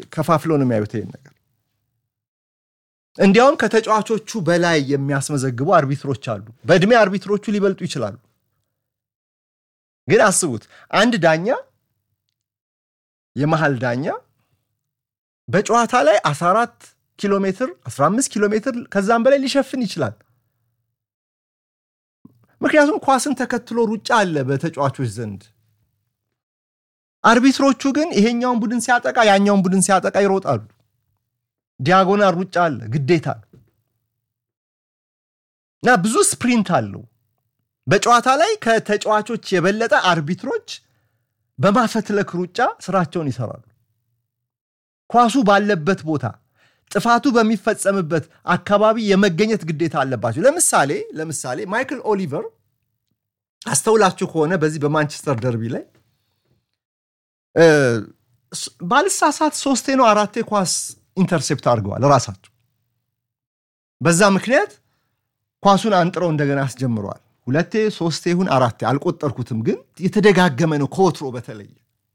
ከፋፍለው ነው የሚያዩት ይሄን ነገር። እንዲያውም ከተጫዋቾቹ በላይ የሚያስመዘግቡ አርቢትሮች አሉ። በእድሜ አርቢትሮቹ ሊበልጡ ይችላሉ። ግን አስቡት አንድ ዳኛ የመሃል ዳኛ በጨዋታ ላይ 14 ኪሎ ሜትር 15 ኪሎ ሜትር ከዛም በላይ ሊሸፍን ይችላል። ምክንያቱም ኳስን ተከትሎ ሩጫ አለ በተጫዋቾች ዘንድ። አርቢትሮቹ ግን ይሄኛውን ቡድን ሲያጠቃ ያኛውን ቡድን ሲያጠቃ ይሮጣሉ። ዲያጎናል ሩጫ አለ ግዴታ እና ብዙ ስፕሪንት አለው። በጨዋታ ላይ ከተጫዋቾች የበለጠ አርቢትሮች በማፈትለክ ሩጫ ስራቸውን ይሰራሉ። ኳሱ ባለበት ቦታ ጥፋቱ በሚፈጸምበት አካባቢ የመገኘት ግዴታ አለባቸው። ለምሳሌ ለምሳሌ ማይክል ኦሊቨር አስተውላችሁ ከሆነ በዚህ በማንቸስተር ደርቢ ላይ ባልሳሳት ሶስቴ ነው አራቴ ኳስ ኢንተርሴፕት አድርገዋል ራሳቸው። በዛ ምክንያት ኳሱን አንጥረው እንደገና አስጀምረዋል። ሁለቴ ሶስቴ ይሁን አራቴ አልቆጠርኩትም፣ ግን የተደጋገመ ነው ከወትሮ በተለየ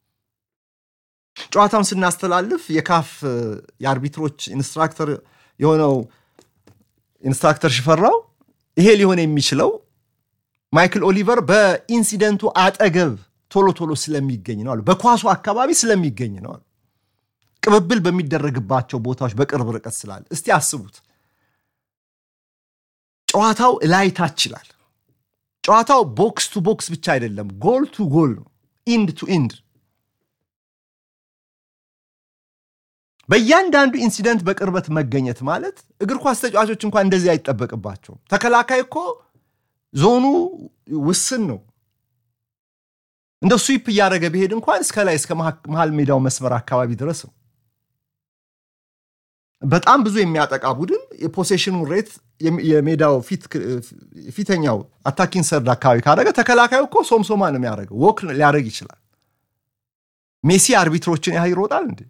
ጨዋታውን ስናስተላልፍ የካፍ የአርቢትሮች ኢንስትራክተር የሆነው ኢንስትራክተር ሽፈራው ይሄ ሊሆን የሚችለው ማይክል ኦሊቨር በኢንሲደንቱ አጠገብ ቶሎ ቶሎ ስለሚገኝ ነው አሉ። በኳሱ አካባቢ ስለሚገኝ ነው አሉ። ቅብብል በሚደረግባቸው ቦታዎች በቅርብ ርቀት ስላለ። እስቲ አስቡት፣ ጨዋታው ላይ ታች ይላል። ጨዋታው ቦክስ ቱ ቦክስ ብቻ አይደለም፣ ጎል ቱ ጎል ነው፣ ኢንድ ቱ ኢንድ በእያንዳንዱ ኢንሲደንት በቅርበት መገኘት ማለት እግር ኳስ ተጫዋቾች እንኳን እንደዚህ አይጠበቅባቸውም። ተከላካይ እኮ ዞኑ ውስን ነው። እንደ ስዊፕ እያደረገ ቢሄድ እንኳን እስከ ላይ እስከ መሀል ሜዳው መስመር አካባቢ ድረስ ነው። በጣም ብዙ የሚያጠቃ ቡድን የፖሴሽኑን ሬት የሜዳው ፊተኛው አታኪን ሰርድ አካባቢ ካደረገ ተከላካዩ እኮ ሶምሶማ ነው የሚያደርገው። ወክ ሊያደርግ ይችላል። ሜሲ አርቢትሮችን ያህል ይሮጣል እንዴ?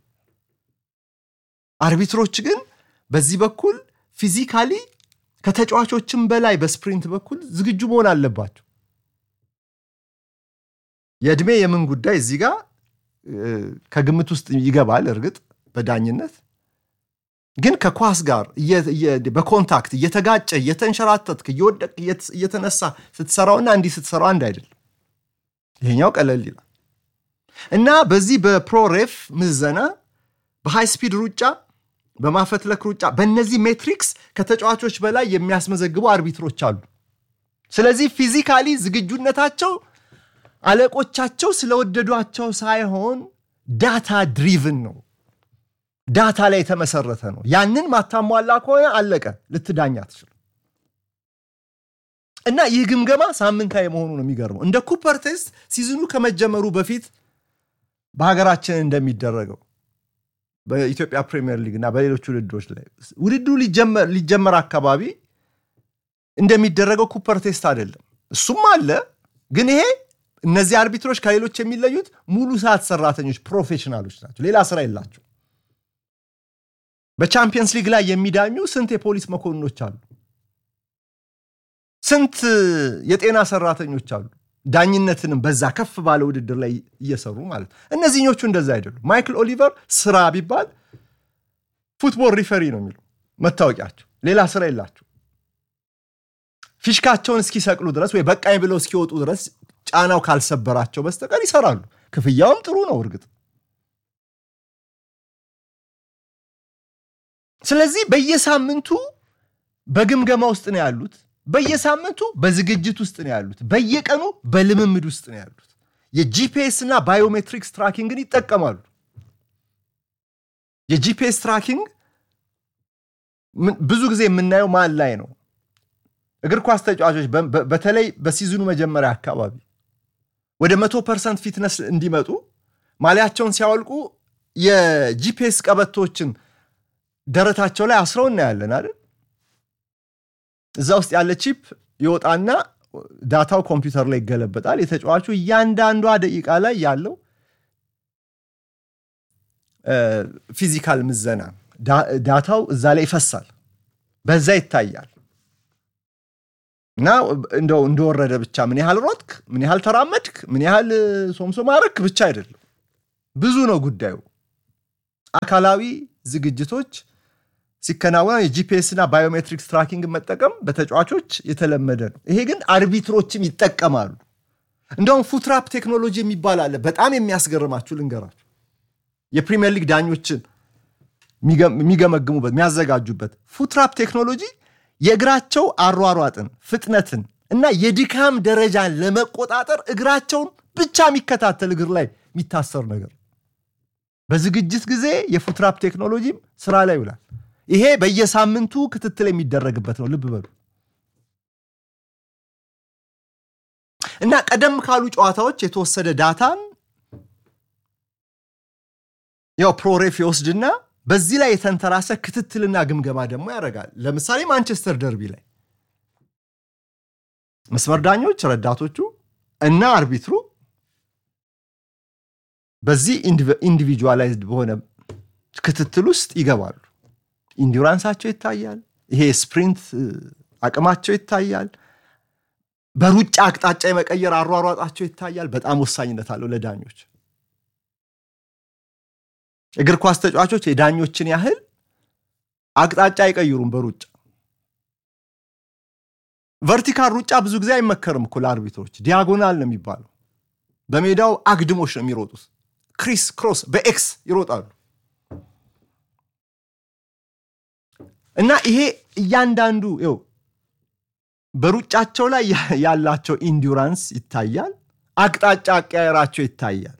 አርቢትሮች ግን በዚህ በኩል ፊዚካሊ ከተጫዋቾችም በላይ በስፕሪንት በኩል ዝግጁ መሆን አለባቸው። የእድሜ የምን ጉዳይ እዚህ ጋር ከግምት ውስጥ ይገባል። እርግጥ በዳኝነት ግን ከኳስ ጋር በኮንታክት እየተጋጨ እየተንሸራተትክ እየወደቅ እየተነሳ ስትሰራውና እንዲህ ስትሰራው አንድ አይደለም። ይሄኛው ቀለል ይላል እና በዚህ በፕሮሬፍ ምዘና በሃይ ስፒድ ሩጫ በማፈትለክ ሩጫ በእነዚህ ሜትሪክስ ከተጫዋቾች በላይ የሚያስመዘግቡ አርቢትሮች አሉ። ስለዚህ ፊዚካሊ ዝግጁነታቸው አለቆቻቸው ስለወደዷቸው ሳይሆን ዳታ ድሪቭን ነው፣ ዳታ ላይ የተመሰረተ ነው። ያንን ማታሟላ ከሆነ አለቀ፣ ልትዳኝ አትችልም። እና ይህ ግምገማ ሳምንታዊ መሆኑ ነው የሚገርመው። እንደ ኩፐር ቴስት ሲዝኑ ከመጀመሩ በፊት በሀገራችን እንደሚደረገው በኢትዮጵያ ፕሪሚየር ሊግ እና በሌሎች ውድድሮች ላይ ውድድሩ ሊጀመር አካባቢ እንደሚደረገው ኩፐር ቴስት አይደለም። እሱም አለ፣ ግን ይሄ እነዚህ አርቢትሮች ከሌሎች የሚለዩት ሙሉ ሰዓት ሰራተኞች ፕሮፌሽናሎች ናቸው። ሌላ ስራ የላቸው። በቻምፒየንስ ሊግ ላይ የሚዳኙ ስንት የፖሊስ መኮንኖች አሉ፣ ስንት የጤና ሰራተኞች አሉ። ዳኝነትንም በዛ ከፍ ባለ ውድድር ላይ እየሰሩ ማለት ነው። እነዚህኞቹ እንደዛ አይደሉም። ማይክል ኦሊቨር ስራ ቢባል ፉትቦል ሪፈሪ ነው የሚለው መታወቂያቸው። ሌላ ስራ የላቸው። ፊሽካቸውን እስኪሰቅሉ ድረስ ወይ በቃኝ ብለው እስኪወጡ ድረስ ጫናው ካልሰበራቸው በስተቀር ይሰራሉ። ክፍያውም ጥሩ ነው እርግጥ። ስለዚህ በየሳምንቱ በግምገማ ውስጥ ነው ያሉት። በየሳምንቱ በዝግጅት ውስጥ ነው ያሉት። በየቀኑ በልምምድ ውስጥ ነው ያሉት። የጂፒኤስ እና ባዮሜትሪክስ ትራኪንግን ይጠቀማሉ። የጂፒኤስ ትራኪንግ ብዙ ጊዜ የምናየው ማን ላይ ነው? እግር ኳስ ተጫዋቾች በተለይ በሲዝኑ መጀመሪያ አካባቢ ወደ መቶ ፐርሰንት ፊትነስ እንዲመጡ ማሊያቸውን ሲያወልቁ የጂፒኤስ ቀበቶችን ደረታቸው ላይ አስረው እናያለን አይደል? እዛ ውስጥ ያለ ቺፕ ይወጣና ዳታው ኮምፒውተር ላይ ይገለበጣል። የተጫዋቹ እያንዳንዷ ደቂቃ ላይ ያለው ፊዚካል ምዘና ዳታው እዛ ላይ ይፈሳል፣ በዛ ይታያል። እና እንደው እንደወረደ ብቻ ምን ያህል ሮጥክ፣ ምን ያህል ተራመድክ፣ ምን ያህል ሶምሶ ማረክ ብቻ አይደለም፣ ብዙ ነው ጉዳዩ። አካላዊ ዝግጅቶች ሲከናወኑ የጂፒኤስ እና ባዮሜትሪክስ ትራኪንግ መጠቀም በተጫዋቾች የተለመደ ነው። ይሄ ግን አርቢትሮችም ይጠቀማሉ። እንደውም ፉትራፕ ቴክኖሎጂ የሚባል አለ። በጣም የሚያስገርማችሁ ልንገራችሁ። የፕሪሚየር ሊግ ዳኞችን የሚገመግሙበት የሚያዘጋጁበት ፉትራፕ ቴክኖሎጂ የእግራቸው አሯሯጥን፣ ፍጥነትን እና የድካም ደረጃን ለመቆጣጠር እግራቸውን ብቻ የሚከታተል እግር ላይ የሚታሰር ነገር በዝግጅት ጊዜ የፉትራፕ ቴክኖሎጂም ስራ ላይ ይውላል። ይሄ በየሳምንቱ ክትትል የሚደረግበት ነው። ልብ በሉ እና ቀደም ካሉ ጨዋታዎች የተወሰደ ዳታን ያው ፕሮሬፍ ይወስድና በዚህ ላይ የተንተራሰ ክትትልና ግምገማ ደግሞ ያደርጋል። ለምሳሌ ማንቸስተር ደርቢ ላይ መስመር ዳኞች፣ ረዳቶቹ እና አርቢትሩ በዚህ ኢንዲቪጁዋላይዝድ በሆነ ክትትል ውስጥ ይገባሉ። ኢንዱራንሳቸው ይታያል። ይሄ ስፕሪንት አቅማቸው ይታያል። በሩጫ አቅጣጫ የመቀየር አሯሯጣቸው ይታያል። በጣም ወሳኝነት አለው ለዳኞች። እግር ኳስ ተጫዋቾች የዳኞችን ያህል አቅጣጫ አይቀይሩም በሩጫ ቨርቲካል ሩጫ ብዙ ጊዜ አይመከርም እኮ ለአርቢትሮች። ዲያጎናል ነው የሚባለው። በሜዳው አግድሞች ነው የሚሮጡት። ክሪስ ክሮስ በኤክስ ይሮጣሉ እና ይሄ እያንዳንዱ ው በሩጫቸው ላይ ያላቸው ኢንዱራንስ ይታያል። አቅጣጫ አቀያየራቸው ይታያል።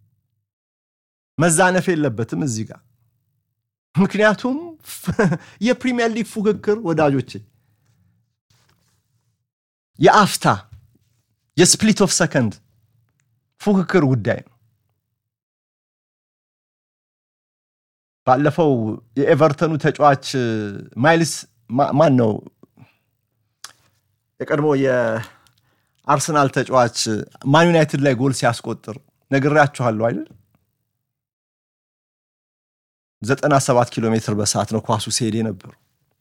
መዛነፍ የለበትም እዚህ ጋር ምክንያቱም የፕሪሚየር ሊግ ፉክክር ወዳጆቼ የአፍታ የስፕሊት ኦፍ ሰከንድ ፉክክር ጉዳይ ነው። ባለፈው የኤቨርተኑ ተጫዋች ማይልስ ማን ነው የቀድሞ የአርሰናል ተጫዋች ማን ዩናይትድ ላይ ጎል ሲያስቆጥር ነግሬያችኋለሁ አይደል? 97 ኪሎ ሜትር በሰዓት ነው ኳሱ ሲሄድ የነበሩ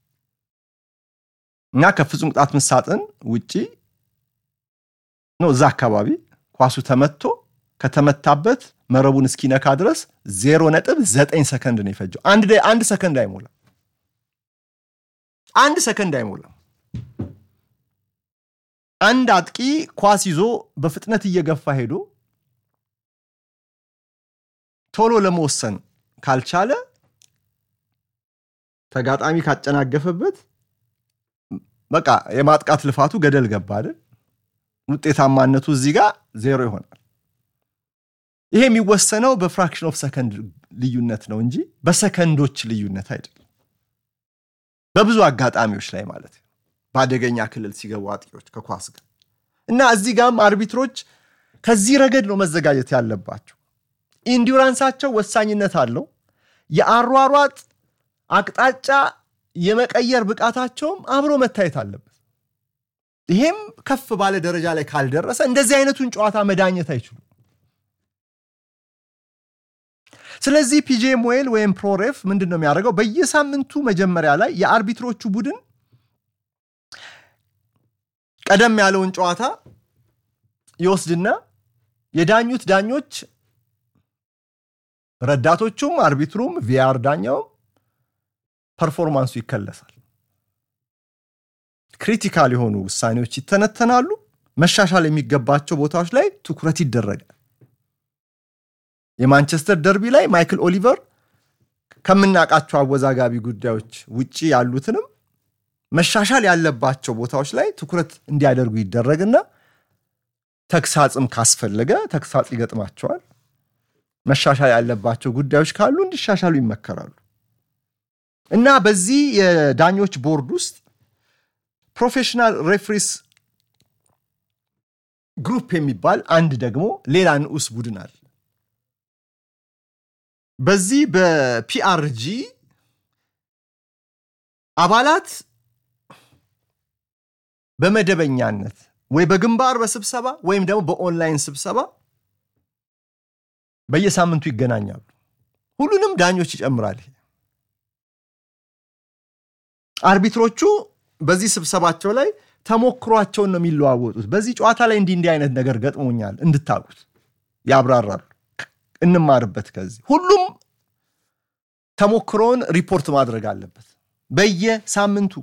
እና ከፍጹም ቅጣት ምት ሳጥን ውጪ ነው እዛ አካባቢ ኳሱ ተመቶ ከተመታበት መረቡን እስኪነካ ድረስ ዜሮ ነጥብ ዘጠኝ ሰከንድ ነው የፈጀው። አንድ ሰከንድ አይሞላም። አንድ ሰከንድ አይሞላም። አንድ አጥቂ ኳስ ይዞ በፍጥነት እየገፋ ሄዶ ቶሎ ለመወሰን ካልቻለ ተጋጣሚ ካጨናገፈበት በቃ የማጥቃት ልፋቱ ገደል ገባ አይደል? ውጤታማነቱ እዚህ ጋር ዜሮ ይሆናል። ይሄ የሚወሰነው በፍራክሽን ኦፍ ሰከንድ ልዩነት ነው እንጂ በሰከንዶች ልዩነት አይደለም። በብዙ አጋጣሚዎች ላይ ማለት ነው። በአደገኛ ክልል ሲገቡ አጥቂዎች ከኳስ ጋር እና እዚህ ጋርም አርቢትሮች ከዚህ ረገድ ነው መዘጋጀት ያለባቸው። ኢንዱራንሳቸው ወሳኝነት አለው። የአሯሯጥ አቅጣጫ የመቀየር ብቃታቸውም አብሮ መታየት አለበት። ይሄም ከፍ ባለ ደረጃ ላይ ካልደረሰ እንደዚህ አይነቱን ጨዋታ መዳኘት አይችሉም። ስለዚህ ፒጄም ዌል ወይም ፕሮሬፍ ምንድን ነው የሚያደርገው? በየሳምንቱ መጀመሪያ ላይ የአርቢትሮቹ ቡድን ቀደም ያለውን ጨዋታ ይወስድና የዳኙት ዳኞች ረዳቶቹም አርቢትሩም ቪአር ዳኛውም ፐርፎርማንሱ ይከለሳል። ክሪቲካል የሆኑ ውሳኔዎች ይተነተናሉ። መሻሻል የሚገባቸው ቦታዎች ላይ ትኩረት ይደረጋል። የማንቸስተር ደርቢ ላይ ማይክል ኦሊቨር ከምናውቃቸው አወዛጋቢ ጉዳዮች ውጭ ያሉትንም መሻሻል ያለባቸው ቦታዎች ላይ ትኩረት እንዲያደርጉ ይደረግና ተግሳጽም ካስፈለገ ተግሳጽ ይገጥማቸዋል። መሻሻል ያለባቸው ጉዳዮች ካሉ እንዲሻሻሉ ይመከራሉ። እና በዚህ የዳኞች ቦርድ ውስጥ ፕሮፌሽናል ሬፍሪስ ግሩፕ የሚባል አንድ ደግሞ ሌላ ንዑስ ቡድን አለ። በዚህ በፒአርጂ አባላት በመደበኛነት ወይ በግንባር በስብሰባ ወይም ደግሞ በኦንላይን ስብሰባ በየሳምንቱ ይገናኛሉ። ሁሉንም ዳኞች ይጨምራል። አርቢትሮቹ በዚህ ስብሰባቸው ላይ ተሞክሯቸውን ነው የሚለዋወጡት። በዚህ ጨዋታ ላይ እንዲህ እንዲህ አይነት ነገር ገጥሞኛል እንድታውቁት ያብራራሉ። እንማርበት ከዚህ ሁሉም ተሞክሮውን ሪፖርት ማድረግ አለበት በየሳምንቱ።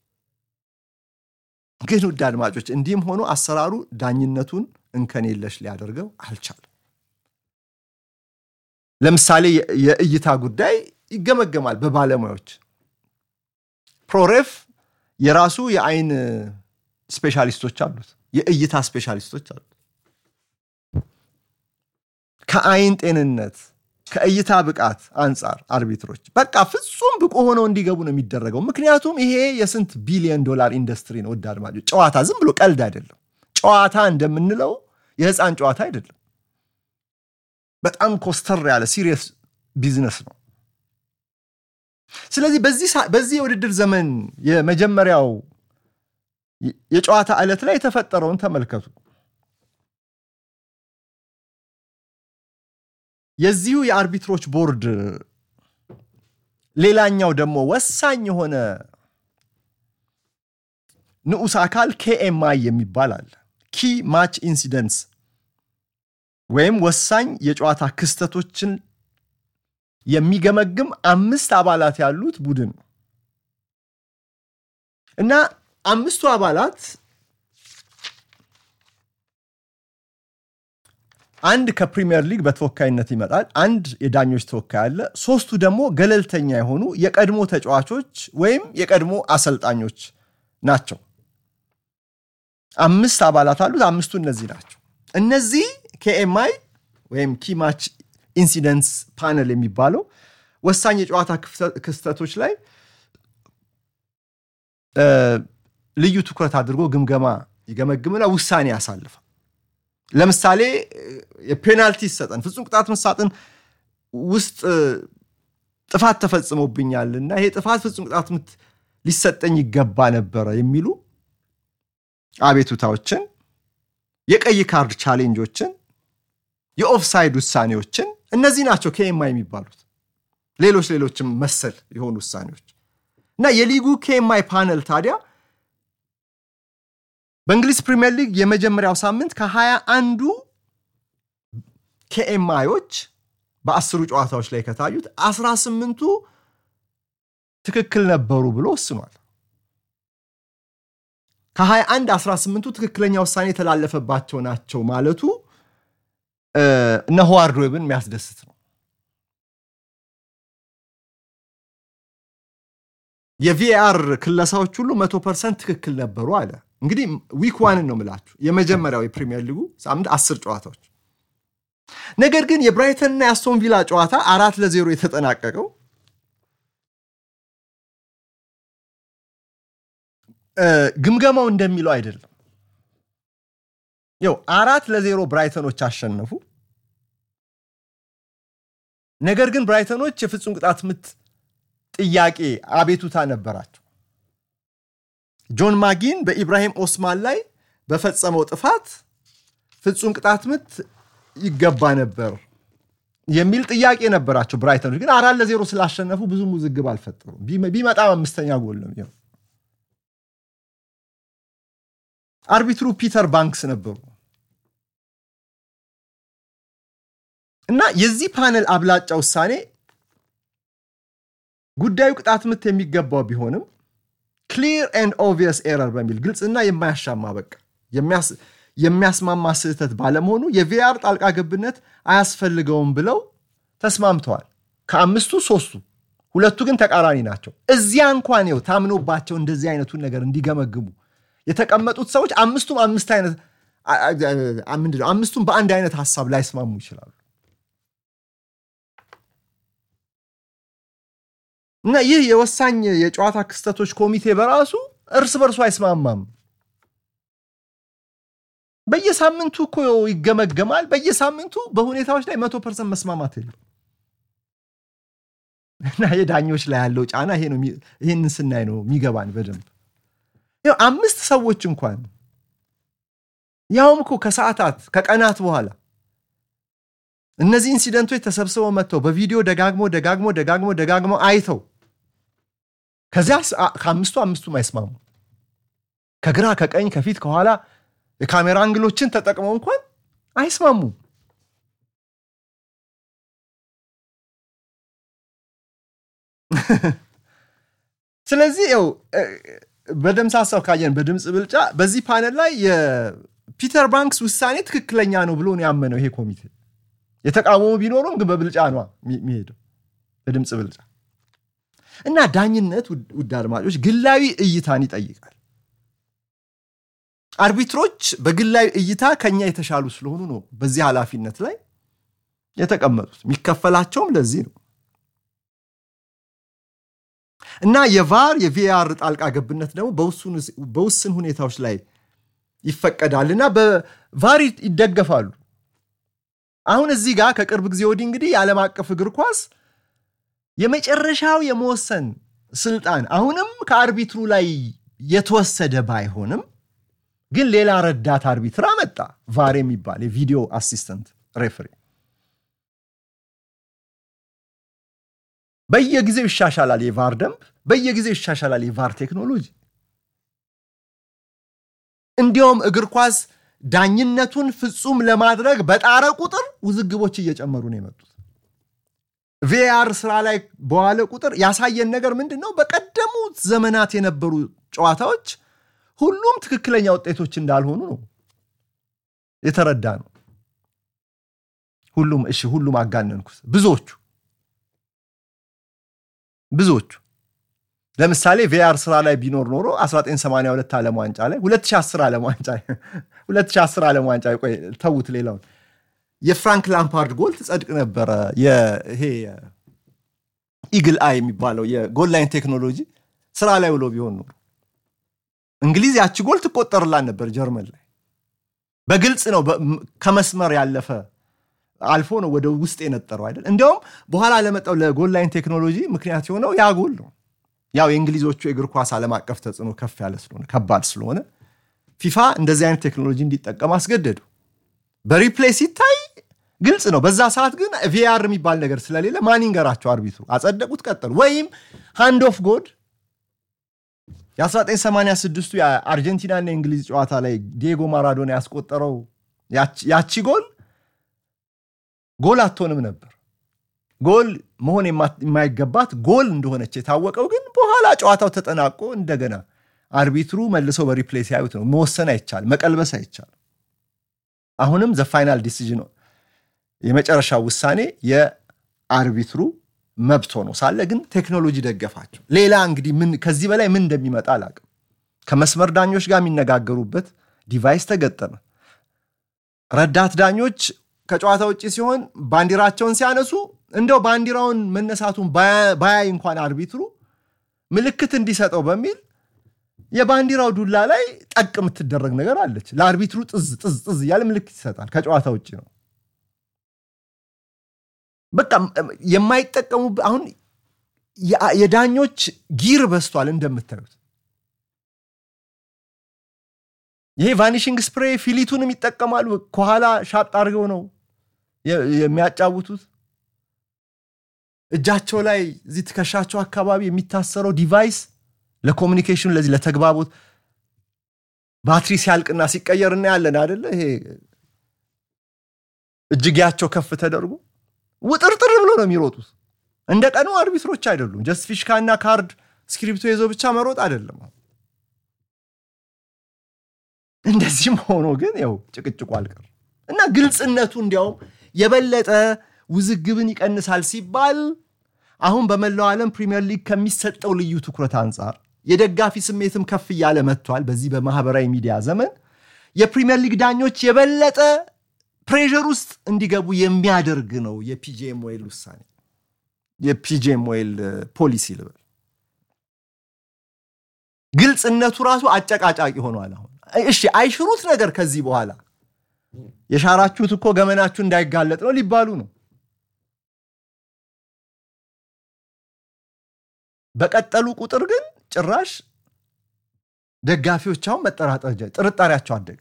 ግን ውድ አድማጮች እንዲህም ሆኖ አሰራሩ ዳኝነቱን እንከን የለሽ ሊያደርገው አልቻለም። ለምሳሌ የእይታ ጉዳይ ይገመገማል በባለሙያዎች። ፕሮሬፍ የራሱ የአይን ስፔሻሊስቶች አሉት፣ የእይታ ስፔሻሊስቶች አሉት። ከአይን ጤንነት ከእይታ ብቃት አንጻር አርቢትሮች በቃ ፍጹም ብቁ ሆነው እንዲገቡ ነው የሚደረገው። ምክንያቱም ይሄ የስንት ቢሊዮን ዶላር ኢንዱስትሪ ነው። ውድ አድማጮች ጨዋታ ዝም ብሎ ቀልድ አይደለም። ጨዋታ እንደምንለው የህፃን ጨዋታ አይደለም። በጣም ኮስተር ያለ ሲሪየስ ቢዝነስ ነው። ስለዚህ በዚህ የውድድር ዘመን የመጀመሪያው የጨዋታ ዕለት ላይ የተፈጠረውን ተመልከቱ። የዚሁ የአርቢትሮች ቦርድ ሌላኛው ደግሞ ወሳኝ የሆነ ንዑስ አካል ኬኤምአይ የሚባል አለ። ኪ ማች ኢንሲደንትስ ወይም ወሳኝ የጨዋታ ክስተቶችን የሚገመግም አምስት አባላት ያሉት ቡድን ነው እና አምስቱ አባላት አንድ ከፕሪሚየር ሊግ በተወካይነት ይመጣል። አንድ የዳኞች ተወካይ አለ። ሶስቱ ደግሞ ገለልተኛ የሆኑ የቀድሞ ተጫዋቾች ወይም የቀድሞ አሰልጣኞች ናቸው። አምስት አባላት አሉት። አምስቱ እነዚህ ናቸው። እነዚህ ኬኤምአይ ወይም ኪማች ኢንሲደንትስ ፓነል የሚባለው ወሳኝ የጨዋታ ክስተቶች ላይ ልዩ ትኩረት አድርጎ ግምገማ ይገመግምና ውሳኔ ያሳልፋል። ለምሳሌ የፔናልቲ ይሰጠን ፍጹም ቅጣት ምት ሳጥን ውስጥ ጥፋት ተፈጽሞብኛል እና ይሄ ጥፋት ፍጹም ቅጣት ምት ሊሰጠኝ ይገባ ነበረ የሚሉ አቤቱታዎችን፣ የቀይ ካርድ ቻሌንጆችን፣ የኦፍሳይድ ውሳኔዎችን እነዚህ ናቸው ኬኤምአይ የሚባሉት። ሌሎች ሌሎችም መሰል የሆኑ ውሳኔዎች እና የሊጉ ኬኤምአይ ፓነል ታዲያ በእንግሊዝ ፕሪምየር ሊግ የመጀመሪያው ሳምንት ከሀያ አንዱ ኬኤምአዮች በአስሩ ጨዋታዎች ላይ ከታዩት አስራ ስምንቱ ትክክል ነበሩ ብሎ ወስኗል። ከሀያ አንድ አስራ ስምንቱ ትክክለኛ ውሳኔ የተላለፈባቸው ናቸው ማለቱ እነ ሆዋርድ ዌብን የሚያስደስት ነው። የቪኤአር ክለሳዎች ሁሉ መቶ ፐርሰንት ትክክል ነበሩ አለ። እንግዲህ ዊክ ዋንን ነው ምላችሁ የመጀመሪያው የፕሪሚየር ሊጉ ሳምንት አስር ጨዋታዎች። ነገር ግን የብራይተንና የአስቶን ቪላ ጨዋታ አራት ለዜሮ የተጠናቀቀው ግምገማው እንደሚለው አይደለም። ያው አራት ለዜሮ ብራይተኖች አሸነፉ። ነገር ግን ብራይተኖች የፍጹም ቅጣት ምት ጥያቄ አቤቱታ ነበራቸው። ጆን ማጊን በኢብራሂም ኦስማን ላይ በፈጸመው ጥፋት ፍጹም ቅጣት ምት ይገባ ነበር የሚል ጥያቄ ነበራቸው። ብራይተኖች ግን አራት ለዜሮ ስላሸነፉ ብዙም ውዝግብ አልፈጠሩም። ቢመጣም አምስተኛ ጎል ነው። አርቢትሩ ፒተር ባንክስ ነበሩ እና የዚህ ፓነል አብላጫ ውሳኔ ጉዳዩ ቅጣት ምት የሚገባው ቢሆንም ክሊር ኤንድ ኦብቪየስ ኤረር በሚል ግልጽና የማያሻማ በቃ የሚያስማማ ስህተት ባለመሆኑ የቪአር ጣልቃ ገብነት አያስፈልገውም ብለው ተስማምተዋል። ከአምስቱ ሶስቱ፣ ሁለቱ ግን ተቃራኒ ናቸው። እዚያ እንኳን ው ታምኖባቸው እንደዚህ አይነቱን ነገር እንዲገመግሙ የተቀመጡት ሰዎች አምስቱም አምስት አይነት ምንድነው አምስቱም በአንድ አይነት ሀሳብ ላይስማሙ ይችላሉ። እና ይህ የወሳኝ የጨዋታ ክስተቶች ኮሚቴ በራሱ እርስ በርሱ አይስማማም። በየሳምንቱ እኮ ይገመገማል። በየሳምንቱ በሁኔታዎች ላይ መቶ ፐርሰንት መስማማት የለም። እና የዳኞች ላይ ያለው ጫና ይሄ ነው። ይህንን ስናይ ነው የሚገባን በደንብ አምስት ሰዎች እንኳን ያውም እኮ ከሰዓታት ከቀናት በኋላ እነዚህ ኢንሲደንቶች ተሰብስበው መጥተው በቪዲዮ ደጋግሞ ደጋግሞ ደጋግሞ ደጋግሞ አይተው ከዚያ ከአምስቱ አምስቱም አይስማሙ ከግራ ከቀኝ ከፊት ከኋላ የካሜራ አንግሎችን ተጠቅመው እንኳን አይስማሙም። ስለዚህ ው በደምሳሳው ካየን በድምፅ ብልጫ በዚህ ፓነል ላይ የፒተር ባንክስ ውሳኔ ትክክለኛ ነው ብሎ ነው ያመነው ይሄ ኮሚቴ። የተቃወሙ ቢኖሩም ግን በብልጫ ነው የሚሄደው በድምፅ ብልጫ እና ዳኝነት ውድ አድማጮች ግላዊ እይታን ይጠይቃል። አርቢትሮች በግላዊ እይታ ከኛ የተሻሉ ስለሆኑ ነው በዚህ ኃላፊነት ላይ የተቀመጡት። የሚከፈላቸውም ለዚህ ነው እና የቫር የቪአር ጣልቃ ገብነት ደግሞ በውስን ሁኔታዎች ላይ ይፈቀዳል እና በቫር ይደገፋሉ። አሁን እዚህ ጋር ከቅርብ ጊዜ ወዲህ እንግዲህ የዓለም አቀፍ እግር ኳስ የመጨረሻው የመወሰን ስልጣን አሁንም ከአርቢትሩ ላይ የተወሰደ ባይሆንም ግን ሌላ ረዳት አርቢትር አመጣ። ቫር የሚባል የቪዲዮ አሲስተንት ሬፍሪ በየጊዜው ይሻሻላል። የቫር ደንብ በየጊዜው ይሻሻላል። የቫር ቴክኖሎጂ እንዲያውም እግር ኳስ ዳኝነቱን ፍጹም ለማድረግ በጣረ ቁጥር ውዝግቦች እየጨመሩ ነው የመጡት። ቪአር ስራ ላይ በዋለ ቁጥር ያሳየን ነገር ምንድን ነው? በቀደሙት ዘመናት የነበሩ ጨዋታዎች ሁሉም ትክክለኛ ውጤቶች እንዳልሆኑ ነው የተረዳ ነው። ሁሉም እሺ፣ ሁሉም አጋነንኩት። ብዙዎቹ ብዙዎቹ ለምሳሌ ቪአር ስራ ላይ ቢኖር ኖሮ 1982 ዓለም ዋንጫ ላይ 2010 ዓለም ዋንጫ 2010 ዓለም ዋንጫ ቆይ ተዉት፣ ሌላውን የፍራንክ ላምፓርድ ጎል ትጸድቅ ነበረ። ይሄ ኢግል አይ የሚባለው የጎል ላይን ቴክኖሎጂ ስራ ላይ ውሎ ቢሆን ኖሮ እንግሊዝ ያቺ ጎል ትቆጠርላን ነበር። ጀርመን ላይ በግልጽ ነው ከመስመር ያለፈ አልፎ ነው ወደ ውስጥ የነጠረው አይደል። እንዲያውም በኋላ ለመጣው ለጎል ላይን ቴክኖሎጂ ምክንያት የሆነው ያ ጎል ነው። ያው የእንግሊዞቹ የእግር ኳስ ዓለም አቀፍ ተጽዕኖ ከፍ ያለ ስለሆነ ከባድ ስለሆነ ፊፋ እንደዚህ አይነት ቴክኖሎጂ እንዲጠቀም አስገደዱ። በሪፕሌይ ሲታይ ግልጽ ነው። በዛ ሰዓት ግን ቪአር የሚባል ነገር ስለሌለ ማን ይንገራቸው? አርቢትሩ አጸደቁት፣ ቀጠሉ። ወይም ሃንድ ኦፍ ጎድ የ1986ቱ የአርጀንቲናና የእንግሊዝ ጨዋታ ላይ ዲየጎ ማራዶና ያስቆጠረው ያቺ ጎል ጎል አትሆንም ነበር። ጎል መሆን የማይገባት ጎል እንደሆነች የታወቀው ግን በኋላ ጨዋታው ተጠናቆ እንደገና አርቢትሩ መልሰው በሪፕሌይ ሲያዩት ነው። መወሰን አይቻል፣ መቀልበስ አይቻል። አሁንም ዘ ፋይናል ዲሲዥን የመጨረሻው ውሳኔ የአርቢትሩ መብት ሆኖ ሳለ ግን ቴክኖሎጂ ደገፋቸው። ሌላ እንግዲህ ምን ከዚህ በላይ ምን እንደሚመጣ አላቅም። ከመስመር ዳኞች ጋር የሚነጋገሩበት ዲቫይስ ተገጠመ። ረዳት ዳኞች ከጨዋታ ውጭ ሲሆን ባንዲራቸውን ሲያነሱ እንደው ባንዲራውን መነሳቱን ባያይ እንኳን አርቢትሩ ምልክት እንዲሰጠው በሚል የባንዲራው ዱላ ላይ ጠቅ የምትደረግ ነገር አለች። ለአርቢትሩ ጥዝ ጥዝ ጥዝ እያለ ምልክት ይሰጣል። ከጨዋታ ውጭ ነው። በቃ የማይጠቀሙ አሁን የዳኞች ጊር በስቷል እንደምታዩት። ይሄ ቫኒሽንግ ስፕሬ ፊሊቱንም ይጠቀማሉ። ከኋላ ሻጥ አድርገው ነው የሚያጫውቱት። እጃቸው ላይ እዚህ ትከሻቸው አካባቢ የሚታሰረው ዲቫይስ ለኮሚኒኬሽን ለዚህ ለተግባቦት ባትሪ ሲያልቅና ሲቀየር እናያለን አደለ? ይሄ እጅጌያቸው ከፍ ተደርጎ ውጥርጥር ብሎ ነው የሚሮጡት። እንደ ቀኑ አርቢትሮች አይደሉም። ጀስት ፊሽካና ካርድ ስክሪፕቶ ይዞ ብቻ መሮጥ አይደለም። እንደዚህም ሆኖ ግን ያው ጭቅጭቁ አልቀር እና ግልጽነቱ እንዲያውም የበለጠ ውዝግብን ይቀንሳል ሲባል አሁን በመላው ዓለም ፕሪሚየር ሊግ ከሚሰጠው ልዩ ትኩረት አንጻር የደጋፊ ስሜትም ከፍ እያለ መጥቷል። በዚህ በማህበራዊ ሚዲያ ዘመን የፕሪሚየር ሊግ ዳኞች የበለጠ ፕሬዠር ውስጥ እንዲገቡ የሚያደርግ ነው የፒጂኤም ዌል ውሳኔ፣ የፒጂኤም ዌል ፖሊሲ ልበል። ግልጽነቱ ራሱ አጨቃጫቂ ሆኗል። አሁን እሺ አይሽሩት ነገር ከዚህ በኋላ የሻራችሁት እኮ ገመናችሁ እንዳይጋለጥ ነው ሊባሉ ነው። በቀጠሉ ቁጥር ግን ጭራሽ ደጋፊዎች አሁን መጠራጠር ጥርጣሬያቸው አደገ።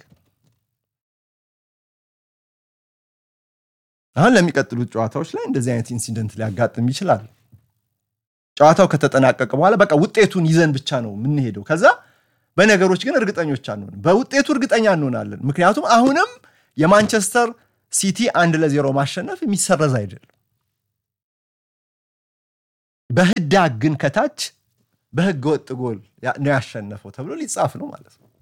አሁን ለሚቀጥሉት ጨዋታዎች ላይ እንደዚህ አይነት ኢንሲደንት ሊያጋጥም ይችላል። ጨዋታው ከተጠናቀቀ በኋላ በቃ ውጤቱን ይዘን ብቻ ነው የምንሄደው። ከዛ በነገሮች ግን እርግጠኞች አንሆን። በውጤቱ እርግጠኛ እንሆናለን። ምክንያቱም አሁንም የማንቸስተር ሲቲ አንድ ለዜሮ ማሸነፍ የሚሰረዝ አይደለም። በህዳግ ግን ከታች በህገ ወጥ ጎል ነው ያሸነፈው ተብሎ ሊጻፍ ነው ማለት ነው።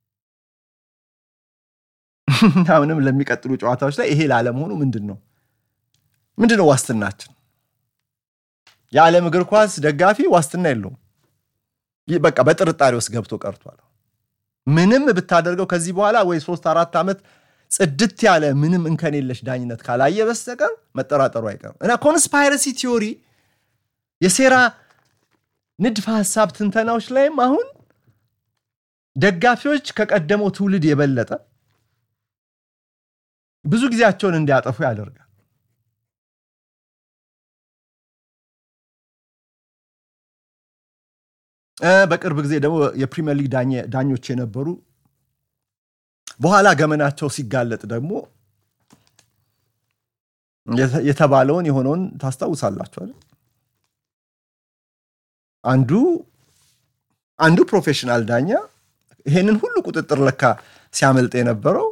አሁንም ለሚቀጥሉ ጨዋታዎች ላይ ይሄ ላለመሆኑ ምንድን ነው ምንድን ነው ዋስትናችን? የዓለም እግር ኳስ ደጋፊ ዋስትና የለውም። በቃ በጥርጣሬ ውስጥ ገብቶ ቀርቷል። ምንም ብታደርገው ከዚህ በኋላ ወይ ሶስት አራት ዓመት ጽድት ያለ ምንም እንከን የለሽ ዳኝነት ካላየ በስተቀር መጠራጠሩ አይቀርም እና ኮንስፓይረሲ ቲዮሪ የሴራ ንድፈ ሀሳብ ትንተናዎች ላይም አሁን ደጋፊዎች ከቀደመው ትውልድ የበለጠ ብዙ ጊዜያቸውን እንዲያጠፉ ያደርጋል። በቅርብ ጊዜ ደግሞ የፕሪሚየር ሊግ ዳኞች የነበሩ በኋላ ገመናቸው ሲጋለጥ ደግሞ የተባለውን የሆነውን ታስታውሳላችሁ አይደል? አንዱ አንዱ ፕሮፌሽናል ዳኛ ይሄንን ሁሉ ቁጥጥር ለካ ሲያመልጥ የነበረው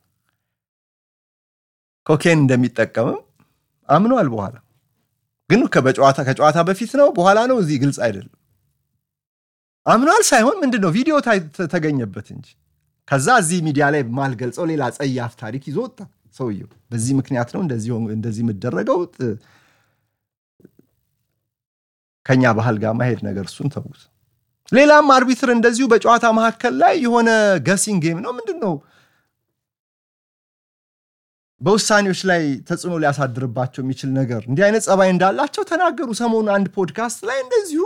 ኮኬን እንደሚጠቀምም አምኗል። በኋላ ግን ከጨዋታ በፊት ነው በኋላ ነው እዚህ ግልጽ አይደለም። አምኗል ሳይሆን ምንድን ነው ቪዲዮ ተገኘበት እንጂ ከዛ እዚህ ሚዲያ ላይ ማልገልጸው ሌላ ጸያፍ ታሪክ ይዞ ወጣ ሰውየው። በዚህ ምክንያት ነው እንደዚህ የምደረገው ከኛ ባህል ጋር ማሄድ ነገር እሱን ተዉት። ሌላም አርቢትር እንደዚሁ በጨዋታ መካከል ላይ የሆነ ገሲንግ ጌም ነው ምንድን ነው በውሳኔዎች ላይ ተጽዕኖ ሊያሳድርባቸው የሚችል ነገር እንዲህ አይነት ጸባይ እንዳላቸው ተናገሩ። ሰሞኑ አንድ ፖድካስት ላይ እንደዚሁ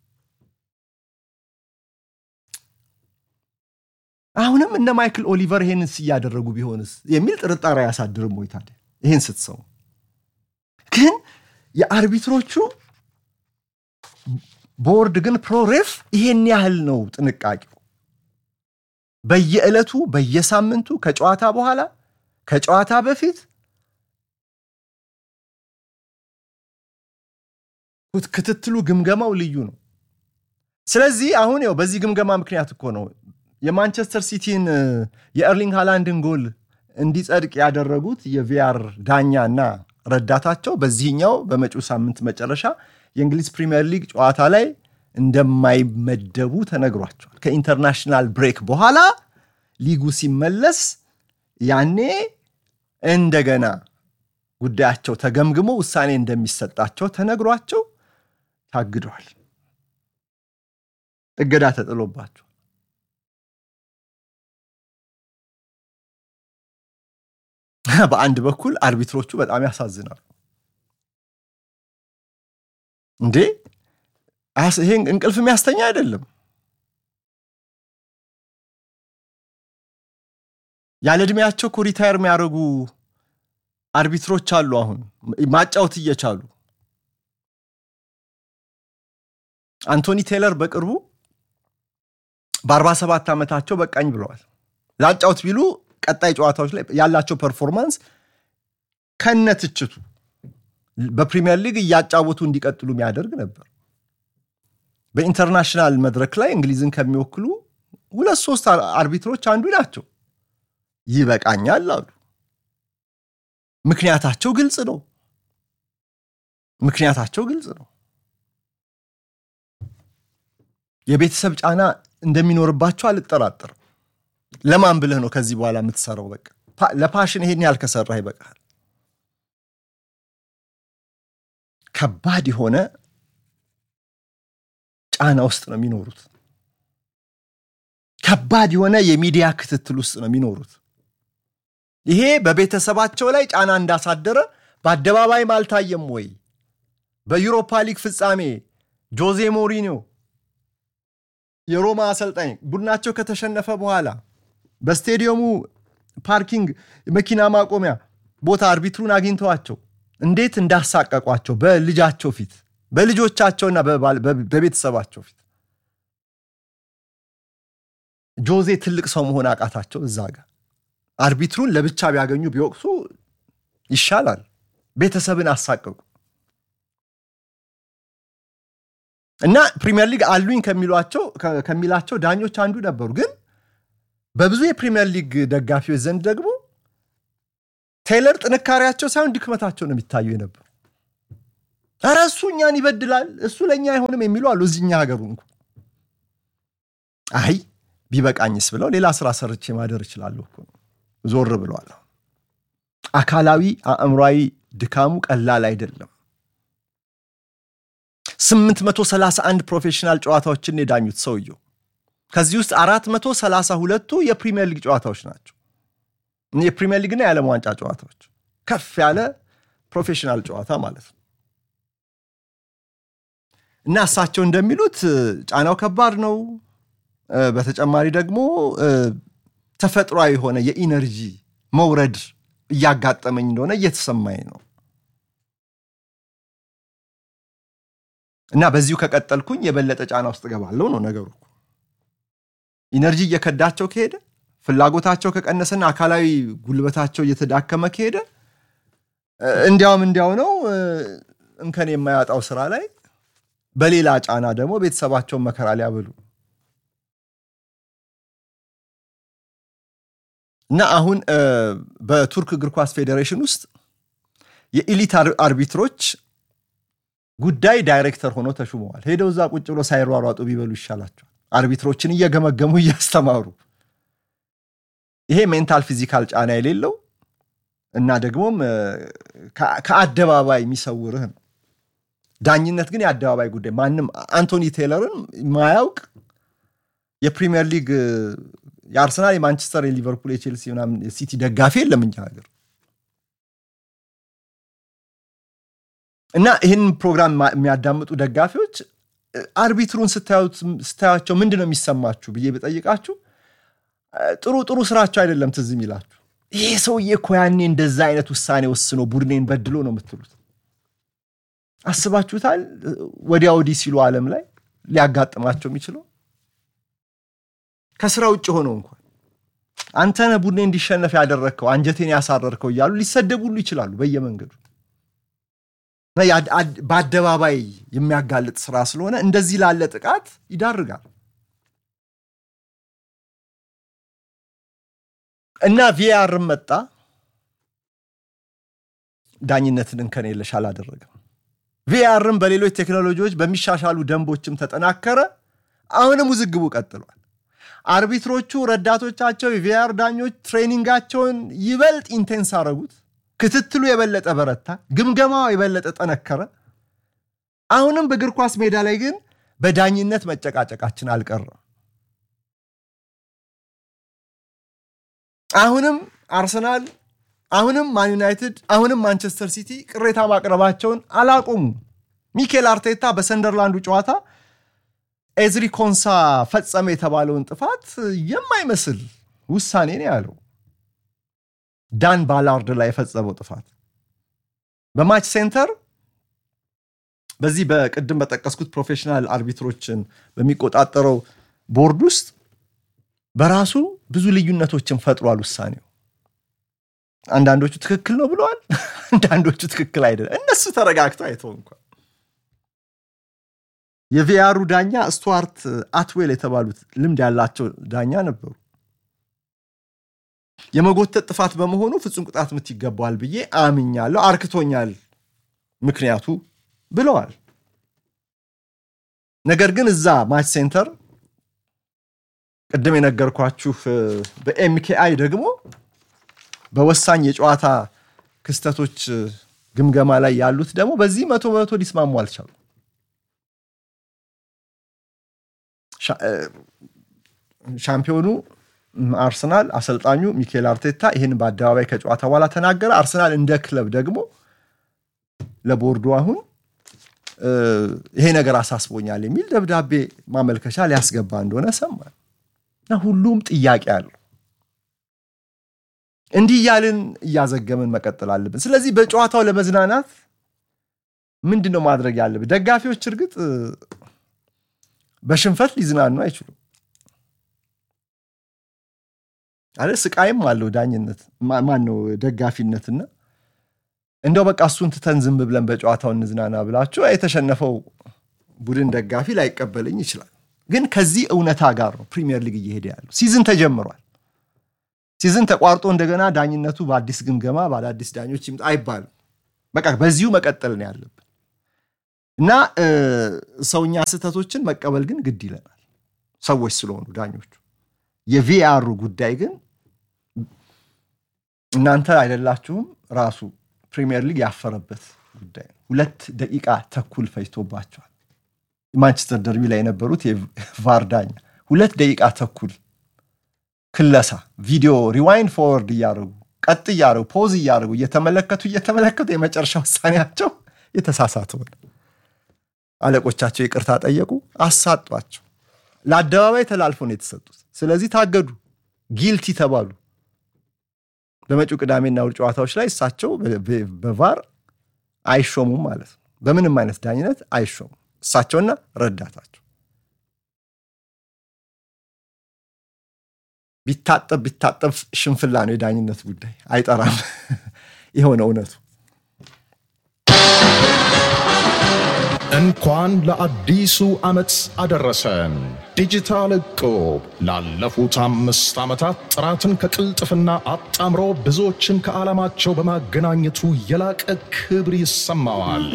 አሁንም እነ ማይክል ኦሊቨር ይሄንስ እያደረጉ ቢሆንስ የሚል ጥርጣሬ አያሳድርም ወይ ታዲያ? ይህን ስትሰሙ ግን የአርቢትሮቹ ቦርድ ግን ፕሮሬፍ ይሄን ያህል ነው ጥንቃቄው። በየዕለቱ በየሳምንቱ ከጨዋታ በኋላ ከጨዋታ በፊት ክትትሉ ግምገማው ልዩ ነው። ስለዚህ አሁን ያው በዚህ ግምገማ ምክንያት እኮ ነው የማንቸስተር ሲቲን የኤርሊንግ ሃላንድን ጎል እንዲጸድቅ ያደረጉት የቪአር ዳኛ እና ረዳታቸው በዚህኛው በመጪው ሳምንት መጨረሻ የእንግሊዝ ፕሪምየር ሊግ ጨዋታ ላይ እንደማይመደቡ ተነግሯቸዋል። ከኢንተርናሽናል ብሬክ በኋላ ሊጉ ሲመለስ ያኔ እንደገና ጉዳያቸው ተገምግሞ ውሳኔ እንደሚሰጣቸው ተነግሯቸው ታግደዋል። እገዳ ተጥሎባቸው በአንድ በኩል አርቢትሮቹ በጣም ያሳዝናሉ። እንዴ ይሄ እንቅልፍ የሚያስተኛ አይደለም። ያለ ዕድሜያቸው እኮ ሪታየር የሚያደርጉ አርቢትሮች አሉ። አሁን ማጫወት እየቻሉ አንቶኒ ቴለር በቅርቡ በ47 ዓመታቸው በቃኝ ብለዋል። ላጫውት ቢሉ ቀጣይ ጨዋታዎች ላይ ያላቸው ፐርፎርማንስ ከነ ትችቱ በፕሪሚየር ሊግ እያጫወቱ እንዲቀጥሉ የሚያደርግ ነበር። በኢንተርናሽናል መድረክ ላይ እንግሊዝን ከሚወክሉ ሁለት ሶስት አርቢትሮች አንዱ ናቸው። ይበቃኛል አሉ። ምክንያታቸው ግልጽ ነው። ምክንያታቸው ግልጽ ነው። የቤተሰብ ጫና እንደሚኖርባቸው አልጠራጠርም። ለማን ብለህ ነው ከዚህ በኋላ የምትሰራው? በቃ ለፓሽን ይሄን ያህል ከሰራህ ይበቃል። ከባድ የሆነ ጫና ውስጥ ነው የሚኖሩት። ከባድ የሆነ የሚዲያ ክትትል ውስጥ ነው የሚኖሩት። ይሄ በቤተሰባቸው ላይ ጫና እንዳሳደረ በአደባባይም አልታየም ወይ? በዩሮፓ ሊግ ፍጻሜ ጆዜ ሞሪኒዮ የሮማ አሰልጣኝ ቡድናቸው ከተሸነፈ በኋላ በስቴዲየሙ ፓርኪንግ መኪና ማቆሚያ ቦታ አርቢትሩን አግኝተዋቸው እንዴት እንዳሳቀቋቸው በልጃቸው ፊት በልጆቻቸውና በቤተሰባቸው ፊት ጆዜ ትልቅ ሰው መሆን አቃታቸው። እዛ ጋር አርቢትሩን ለብቻ ቢያገኙ ቢወቅሱ ይሻላል። ቤተሰብን አሳቀቁ እና ፕሪሚየር ሊግ አሉኝ ከሚሏቸው ከሚላቸው ዳኞች አንዱ ነበሩ። ግን በብዙ የፕሪሚየር ሊግ ደጋፊዎች ዘንድ ደግሞ ቴይለር ጥንካሬያቸው ሳይሆን ድክመታቸው ነው የሚታዩ የነበሩ። ኧረ እሱ እኛን ይበድላል፣ እሱ ለእኛ አይሆንም የሚሉ አሉ። እዚህኛ ሀገሩ እንኳ አይ ቢበቃኝስ ብለው ሌላ ስራ ሰርቼ ማደር እችላለሁ እኮ ዞር ብለዋል። አካላዊ አእምሯዊ ድካሙ ቀላል አይደለም። 831 ፕሮፌሽናል ጨዋታዎችን የዳኙት ሰውየው ከዚህ ውስጥ 432ቱ የፕሪሚየር ሊግ ጨዋታዎች ናቸው። የፕሪሚየር ሊግና የዓለም ዋንጫ ጨዋታዎች ከፍ ያለ ፕሮፌሽናል ጨዋታ ማለት ነው። እና እሳቸው እንደሚሉት ጫናው ከባድ ነው። በተጨማሪ ደግሞ ተፈጥሯዊ የሆነ የኢነርጂ መውረድ እያጋጠመኝ እንደሆነ እየተሰማኝ ነው እና በዚሁ ከቀጠልኩኝ የበለጠ ጫና ውስጥ እገባለሁ ነው ነገሩ። ኢነርጂ እየከዳቸው ከሄደ ፍላጎታቸው ከቀነሰና አካላዊ ጉልበታቸው እየተዳከመ ከሄደ እንዲያውም እንዲያው ነው እንከን የማያጣው ስራ ላይ በሌላ ጫና ደግሞ ቤተሰባቸውን መከራ ሊያበሉ እና አሁን በቱርክ እግር ኳስ ፌዴሬሽን ውስጥ የኢሊት አርቢትሮች ጉዳይ ዳይሬክተር ሆነው ተሹመዋል። ሄደው እዛ ቁጭ ብሎ ሳይሯሯጡ ቢበሉ ይሻላቸዋል። አርቢትሮችን እየገመገሙ እያስተማሩ ይሄ ሜንታል ፊዚካል ጫና የሌለው እና ደግሞም ከአደባባይ የሚሰውርህ ነው። ዳኝነት ግን የአደባባይ ጉዳይ ማንም አንቶኒ ቴይለርን ማያውቅ የፕሪሚየር ሊግ የአርሰናል፣ የማንቸስተር፣ የሊቨርፑል፣ የቼልሲ ምናምን የሲቲ ደጋፊ የለም እኛ ሀገር እና ይህን ፕሮግራም የሚያዳምጡ ደጋፊዎች አርቢትሩን ስታያቸው ምንድን ነው የሚሰማችሁ ብዬ ብጠይቃችሁ ጥሩ ጥሩ ስራቸው አይደለም ትዝ የሚላችሁ። ይሄ ሰውዬ እኮ ያኔ እንደዛ አይነት ውሳኔ ወስኖ ቡድኔን በድሎ ነው የምትሉት። አስባችሁታል? ወዲያ ወዲህ ሲሉ ዓለም ላይ ሊያጋጥማቸው የሚችለው ከስራ ውጭ ሆነው እንኳን አንተ ነህ ቡድኔ እንዲሸነፍ ያደረግከው አንጀቴን ያሳረርከው እያሉ ሊሰደቡሉ ይችላሉ በየመንገዱ። በአደባባይ የሚያጋልጥ ስራ ስለሆነ እንደዚህ ላለ ጥቃት ይዳርጋል። እና ቪአርም መጣ። ዳኝነትን እንከን የለሽ አላደረገም። ቪአርም በሌሎች ቴክኖሎጂዎች በሚሻሻሉ ደንቦችም ተጠናከረ። አሁንም ውዝግቡ ቀጥሏል። አርቢትሮቹ ረዳቶቻቸው የቪአር ዳኞች ትሬኒንጋቸውን ይበልጥ ኢንቴንስ አረጉት። ክትትሉ የበለጠ በረታ። ግምገማው የበለጠ ጠነከረ። አሁንም በእግር ኳስ ሜዳ ላይ ግን በዳኝነት መጨቃጨቃችን አልቀረም። አሁንም አርሰናል፣ አሁንም ማን ዩናይትድ፣ አሁንም ማንቸስተር ሲቲ ቅሬታ ማቅረባቸውን አላቆሙ። ሚኬል አርቴታ በሰንደርላንዱ ጨዋታ ኤዝሪ ኮንሳ ፈጸመ የተባለውን ጥፋት የማይመስል ውሳኔ ነው ያለው። ዳን ባላርድ ላይ የፈጸመው ጥፋት በማች ሴንተር በዚህ በቅድም በጠቀስኩት ፕሮፌሽናል አርቢትሮችን በሚቆጣጠረው ቦርድ ውስጥ በራሱ ብዙ ልዩነቶችን ፈጥሯል ውሳኔው። አንዳንዶቹ ትክክል ነው ብለዋል፣ አንዳንዶቹ ትክክል አይደለም። እነሱ ተረጋግተው አይተው እንኳን የቪያሩ ዳኛ ስቱዋርት አትዌል የተባሉት ልምድ ያላቸው ዳኛ ነበሩ። የመጎተት ጥፋት በመሆኑ ፍጹም ቅጣት ምት ይገባዋል ብዬ አምኛለሁ፣ አርክቶኛል ምክንያቱ ብለዋል። ነገር ግን እዛ ማች ሴንተር ቅድም የነገርኳችሁ በኤምኬአይ ደግሞ በወሳኝ የጨዋታ ክስተቶች ግምገማ ላይ ያሉት ደግሞ በዚህ መቶ በመቶ ሊስማሙ አልቻሉ። ሻምፒዮኑ አርሰናል አሰልጣኙ ሚኬል አርቴታ ይህን በአደባባይ ከጨዋታ በኋላ ተናገረ። አርሰናል እንደ ክለብ ደግሞ ለቦርዱ አሁን ይሄ ነገር አሳስቦኛል የሚል ደብዳቤ ማመልከቻ ሊያስገባ እንደሆነ ሰማን እና ሁሉም ጥያቄ አለው። እንዲህ እያልን እያዘገምን መቀጠል አለብን። ስለዚህ በጨዋታው ለመዝናናት ምንድን ነው ማድረግ ያለብን? ደጋፊዎች እርግጥ በሽንፈት ሊዝናኑ አይችሉም አለ ስቃይም አለው ዳኝነት ማን ነው ደጋፊነትና እንደው በቃ እሱን ትተን ዝም ብለን በጨዋታው እንዝናና ብላችሁ የተሸነፈው ቡድን ደጋፊ ላይቀበለኝ ይችላል። ግን ከዚህ እውነታ ጋር ነው ፕሪሚየር ሊግ እየሄደ ያለው። ሲዝን ተጀምሯል። ሲዝን ተቋርጦ እንደገና ዳኝነቱ በአዲስ ግምገማ በአዳዲስ ዳኞች ይምጣ አይባልም። በቃ በዚሁ መቀጠል ነው ያለብን። እና ሰውኛ ስህተቶችን መቀበል ግን ግድ ይለናል፣ ሰዎች ስለሆኑ ዳኞቹ። የቪአሩ ጉዳይ ግን እናንተ አይደላችሁም ራሱ ፕሪሚየር ሊግ ያፈረበት ጉዳይ ነው። ሁለት ደቂቃ ተኩል ፈጅቶባቸዋል። ማንቸስተር ደርቢ ላይ የነበሩት የቫር ዳኛ ሁለት ደቂቃ ተኩል ክለሳ ቪዲዮ ሪዋይንድ ፎርወርድ እያደረጉ ቀጥ እያደረጉ ፖዝ እያደረጉ እየተመለከቱ እየተመለከቱ የመጨረሻ ውሳኔያቸው የተሳሳተ ሆነ። አለቆቻቸው ይቅርታ ጠየቁ፣ አሳጧቸው። ለአደባባይ ተላልፎ ነው የተሰጡት። ስለዚህ ታገዱ፣ ጊልቲ ተባሉ። በመጪው ቅዳሜና እሑድ ጨዋታዎች ላይ እሳቸው በቫር አይሾሙም ማለት ነው። በምንም አይነት ዳኝነት አይሾሙም እሳቸውና ረዳታቸው። ቢታጠብ ቢታጠብ ሽንፍላ ነው የዳኝነት ጉዳይ፣ አይጠራም። የሆነ እውነቱ እንኳን ለአዲሱ ዓመት አደረሰን። ዲጂታል እቁብ ላለፉት አምስት ዓመታት ጥራትን ከቅልጥፍና አጣምሮ ብዙዎችን ከዓላማቸው በማገናኘቱ የላቀ ክብር ይሰማዋል።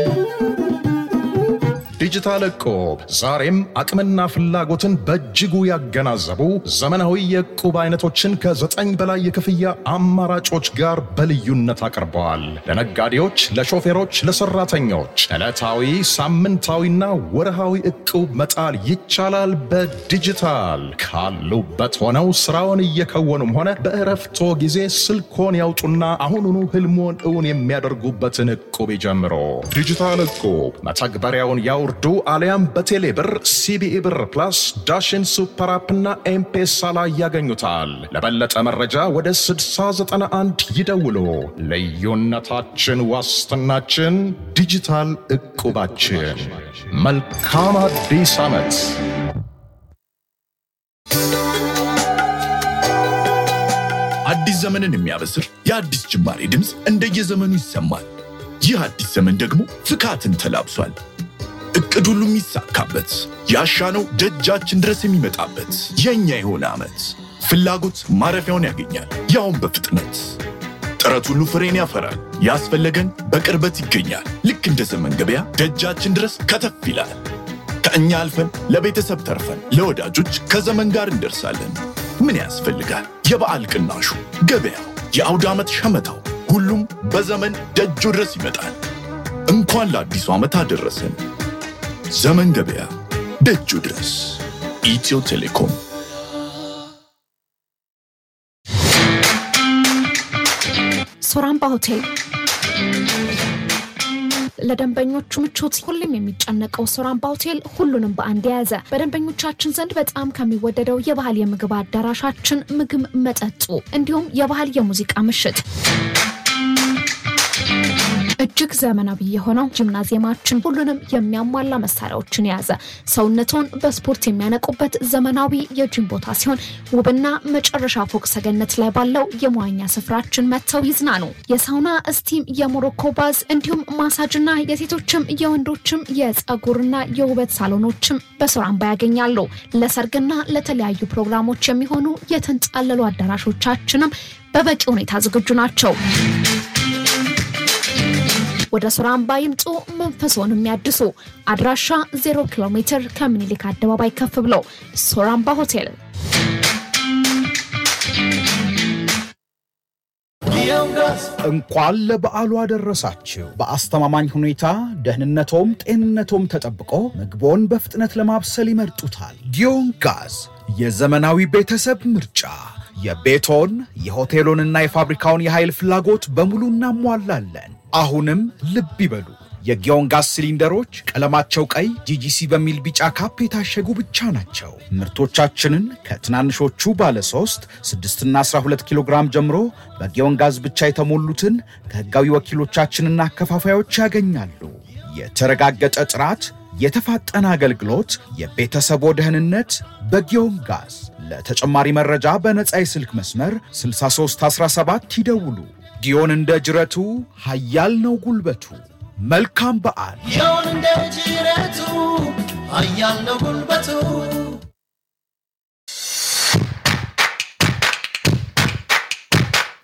ዲጂታል እቁብ ዛሬም አቅምና ፍላጎትን በእጅጉ ያገናዘቡ ዘመናዊ የእቁብ አይነቶችን ከዘጠኝ በላይ የክፍያ አማራጮች ጋር በልዩነት አቅርበዋል። ለነጋዴዎች፣ ለሾፌሮች፣ ለሰራተኞች ዕለታዊ፣ ሳምንታዊና ወርሃዊ እቁብ መጣል ይቻላል። በዲጂታል ካሉበት ሆነው ስራውን እየከወኑም ሆነ በእረፍቶ ጊዜ ስልኮን ያውጡና አሁኑኑ ህልሞን እውን የሚያደርጉበትን እቁብ ይጀምሮ። ዲጂታል እቁብ መተግበሪያውን ያው ዱ አሊያም በቴሌ ብር ሲቢኢ ብር ፕላስ ዳሽን ሱፐር አፕና ኤምፔሳ ላይ ያገኙታል። ለበለጠ መረጃ ወደ 6091 ይደውሉ። ልዩነታችን ዋስትናችን ዲጂታል እቁባችን። መልካም አዲስ ዓመት። አዲስ ዘመንን የሚያበስር የአዲስ ጅማሬ ድምፅ እንደየዘመኑ ይሰማል። ይህ አዲስ ዘመን ደግሞ ፍካትን ተላብሷል። እቅድ ሁሉ የሚሳካበት ያሻነው ደጃችን ድረስ የሚመጣበት የእኛ የሆነ ዓመት ፍላጎት ማረፊያውን ያገኛል፣ ያውም በፍጥነት ጥረት ሁሉ ፍሬን ያፈራል። ያስፈለገን በቅርበት ይገኛል። ልክ እንደ ዘመን ገበያ ደጃችን ድረስ ከተፍ ይላል። ከእኛ አልፈን ለቤተሰብ ተርፈን ለወዳጆች ከዘመን ጋር እንደርሳለን። ምን ያስፈልጋል? የበዓል ቅናሹ፣ ገበያው፣ የአውደ ዓመት ሸመታው፣ ሁሉም በዘመን ደጁ ድረስ ይመጣል። እንኳን ለአዲሱ ዓመት አደረሰን። ዘመን ገበያ ደጁ ድረስ። ኢትዮ ቴሌኮም። ሶራምባ ሆቴል ለደንበኞቹ ምቾት ሁሌም የሚጨነቀው ሶራምባ ሆቴል ሁሉንም በአንድ የያዘ በደንበኞቻችን ዘንድ በጣም ከሚወደደው የባህል የምግብ አዳራሻችን ምግብ፣ መጠጡ እንዲሁም የባህል የሙዚቃ ምሽት እጅግ ዘመናዊ የሆነው ጂምናዚየማችን ሁሉንም የሚያሟላ መሳሪያዎችን የያዘ ሰውነቶን በስፖርት የሚያነቁበት ዘመናዊ የጂም ቦታ ሲሆን ውብና መጨረሻ ፎቅ ሰገነት ላይ ባለው የመዋኛ ስፍራችን መጥተው ይዝናኑ። የሳውና እስቲም፣ የሞሮኮ ባዝ እንዲሁም ማሳጅና የሴቶችም የወንዶችም የጸጉርና የውበት ሳሎኖችም በሶራምባ ያገኛሉ። ለሰርግና ለተለያዩ ፕሮግራሞች የሚሆኑ የተንጣለሉ አዳራሾቻችንም በበቂ ሁኔታ ዝግጁ ናቸው። ወደ ሶራምባ ይምጡ፣ መንፈስዎን የሚያድሱ። አድራሻ 0 ኪሎ ሜትር ከምኒልክ አደባባይ ከፍ ብሎ ሶራምባ ሆቴል። እንኳን ለበዓሉ አደረሳችሁ። በአስተማማኝ ሁኔታ ደህንነቶም ጤንነቶም ተጠብቆ ምግቦን በፍጥነት ለማብሰል ይመርጡታል። ጊዮን ጋዝ የዘመናዊ ቤተሰብ ምርጫ። የቤቶን የሆቴሎንና የፋብሪካውን የኃይል ፍላጎት በሙሉ እናሟላለን። አሁንም ልብ ይበሉ፣ የጊዮን ጋዝ ሲሊንደሮች ቀለማቸው ቀይ ጂጂሲ በሚል ቢጫ ካፕ የታሸጉ ብቻ ናቸው። ምርቶቻችንን ከትናንሾቹ ባለ 3፣ 6ና 12 ኪሎ ግራም ጀምሮ በጊዮን ጋዝ ብቻ የተሞሉትን ከሕጋዊ ወኪሎቻችንና አከፋፋዮች ያገኛሉ። የተረጋገጠ ጥራት፣ የተፋጠነ አገልግሎት፣ የቤተሰቦ ደህንነት በጊዮን ጋዝ። ለተጨማሪ መረጃ በነፃ የስልክ መስመር 6317 ይደውሉ። ጊዮን እንደ ጅረቱ ኃያል ነው ጉልበቱ። መልካም በዓል። ጊዮን እንደ ጅረቱ ኃያል ነው ጉልበቱ።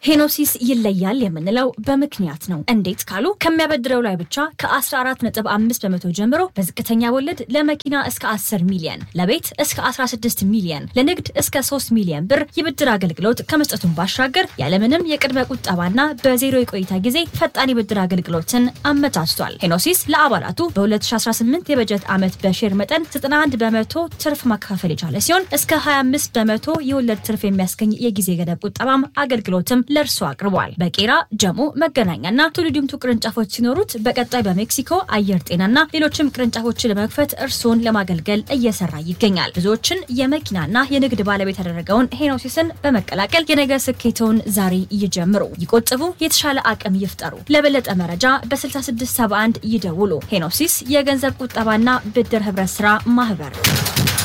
ሄኖሲስ ይለያል የምንለው በምክንያት ነው። እንዴት ካሉ ከሚያበድረው ላይ ብቻ ከ14.5 በመቶ ጀምሮ በዝቅተኛ ወለድ ለመኪና እስከ 10 ሚሊየን፣ ለቤት እስከ 16 ሚሊየን፣ ለንግድ እስከ 3 ሚሊየን ብር የብድር አገልግሎት ከመስጠቱን ባሻገር ያለምንም የቅድመ ቁጠባና በዜሮ የቆይታ ጊዜ ፈጣን የብድር አገልግሎትን አመቻችቷል። ሄኖሲስ ለአባላቱ በ2018 የበጀት ዓመት በሼር መጠን 91 በመቶ ትርፍ ማከፋፈል የቻለ ሲሆን እስከ 25 በመቶ የወለድ ትርፍ የሚያስገኝ የጊዜ ገደብ ቁጠባም አገልግሎትም ለእርሱ አቅርቧል። በቄራ ጀሞ፣ መገናኛና ቱሉ ዲምቱ ቅርንጫፎች ሲኖሩት በቀጣይ በሜክሲኮ አየር ጤናና ሌሎችም ቅርንጫፎችን ለመክፈት እርስዎን ለማገልገል እየሰራ ይገኛል። ብዙዎችን የመኪናና የንግድ ባለቤት ያደረገውን ሄኖሲስን በመቀላቀል የነገ ስኬተውን ዛሬ ይጀምሩ፣ ይቆጥቡ፣ የተሻለ አቅም ይፍጠሩ። ለበለጠ መረጃ በ6671 ይደውሉ። ሄኖሲስ የገንዘብ ቁጠባና ብድር ህብረት ስራ ማህበር